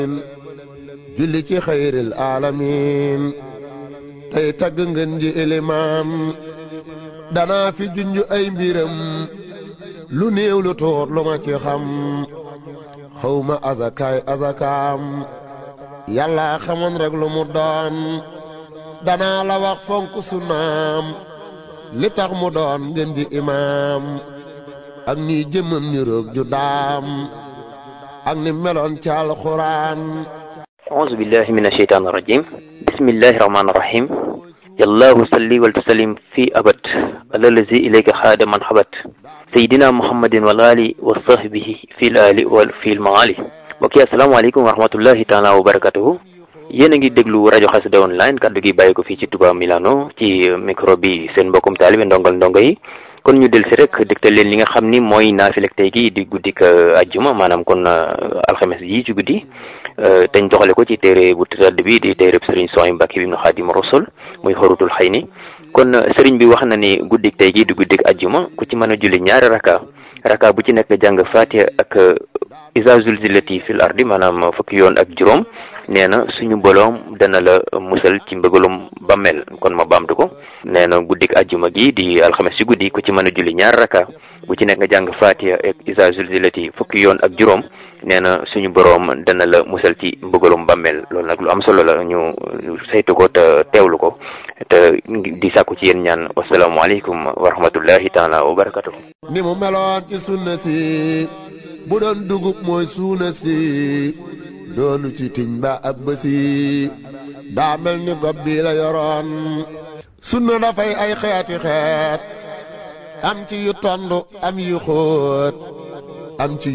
julli ci xayril alamin tey tagg ngeen ji ilimaan danaa fi junj ay mbiram lu néew lu tuut lu ma ci xam xawma azakaay azakaam yàlla xamoon rek lu mu doon danaa la wax fonk sunnaam li tax mu doon ngeen di imaam ak ni jëmmam ni roog ju daam ak ni meloon ci alxuraan أعوذ بالله من الشيطان الرجيم بسم الله الرحمن الرحيم يا الله صلي وسلم في أبد على الذي إليك خاد من حبت سيدنا محمد والآل وصحبه في الآل وفي المعالي mbokk yi asalaamaaleykum wa rahmatullahi taala wa barakatuhu yéen a ngi déglu rajo Xassida online kaddu gi bàyyi ko fii ci Touba Milano ci micro bi seen mbokkum taalibe ndongal ndongo yi kon ñu del si rek dégtal leen li nga xam ni mooy naafilek tey gi di guddik ajjuma maanaam kon alxames yi ci guddi teñ doxale ko ci téere bu tëdd bi di téere sëriñ Sohaybu Mbàkke bi ibnu Xaadimu Rasul muy xorutul xëy ni kon sëriñ bi wax na ni guddik tey gi di guddik ajjuma ku ci mën a julli ñaari raka raka bu ci nekk jàng Faatiha ak iza zulzilati fil ardi maanaam fukki yoon ak juróom nee na suñu boroom dana la musal ci mbëgalum bammel kon ma baamtu ko nee na guddik ajjuma gi di alxames ci guddi ku ci mën a julli ñaar raka bu ci nekk nga jàng Faatiha ak iza zulzilati fukki yoon ak juróom nee na suñu boroom dana la musal ci mbëgalum bammel loolu nag lu am solo la ñu saytu ko te teewlu ko te di sàkku ci yéen ñaan wasalaamualeykum wa rahmatullahi taala wa barakatuh ni mu meloon ci sunna si bu doon dugub mooy suuna si doonu ci tiñ ba ab bësi daa mel ni gob bi la yoroon sunna dafay ay xeeti xeet am ci yu tondu am yu xóot am ci